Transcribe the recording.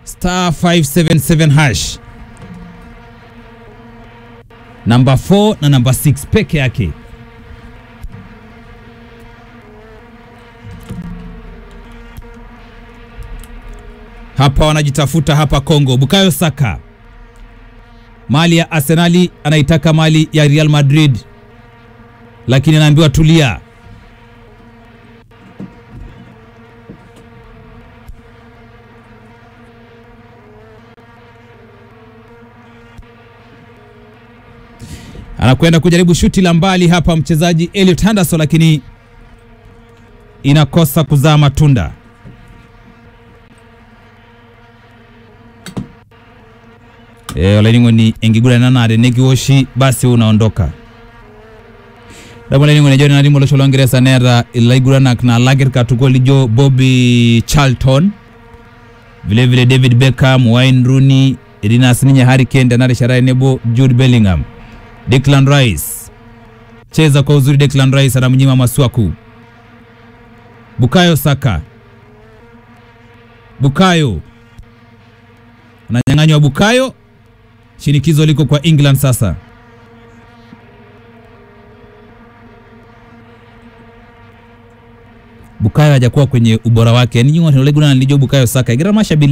star 577 hash namba 4 na namba 6 peke yake. Hapa wanajitafuta hapa Kongo. Bukayo Saka mali ya Arsenali anaitaka mali ya Real Madrid, lakini anaambiwa tulia. anakwenda kujaribu shuti la mbali hapa mchezaji Elliot Henderson, lakini inakosa kuzaa matunda. E, olaining'o ni enkiguran nanare nekiwoshi basi unaondoka damu olaining'o nejo nena timu olosho longeresa neeta ilaiguranak naalak irkatukok lijo Bobby Charlton vilevile David Beckham, Wayne Rooney, etii naa sininye Harry Kane tena rishata tenebo Jude Bellingham Declan Rice cheza kwa uzuri. Declan Rice anamnyima Masuaku. Bukayo Saka, Bukayo ananyang'anywa. Bukayo, shinikizo liko kwa England sasa. Bukayo hajakuwa kwenye ubora wake, ninyi wanaleguna nilijo Bukayo Saka igira mashabili